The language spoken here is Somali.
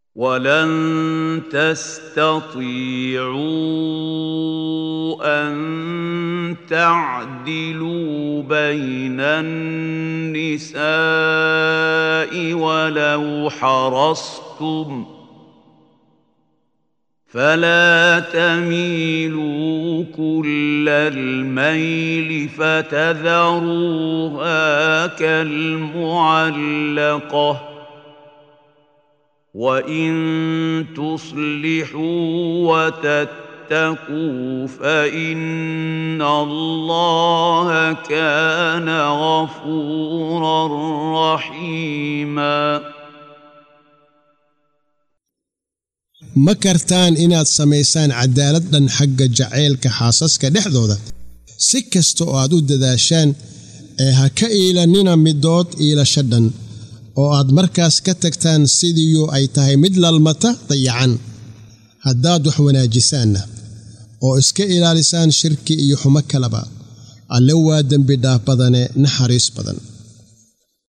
ولن تستطيعوا ان تعدلوا بين النساء ولو حرصتم فلا تميلوا كل الميل فتذروها كالمعلقه وان تصلحوا وتتقوا فان الله كان غفورا رحيما ma kartaan inaad samaysaan cadaalad dhan xagga jacaylka xaasaska dhexdooda si kasta oo aad u dadaashaan ee ha ka iilanina midood iilasho dhan oo aad markaas ka tagtaan sidiiyu ay tahay mid lalmata dayacan haddaad wax wanaajisaanna oo iska ilaalisaan shirki iyo xumo kaleba alle waa dembi dhaaf badane naxariis badan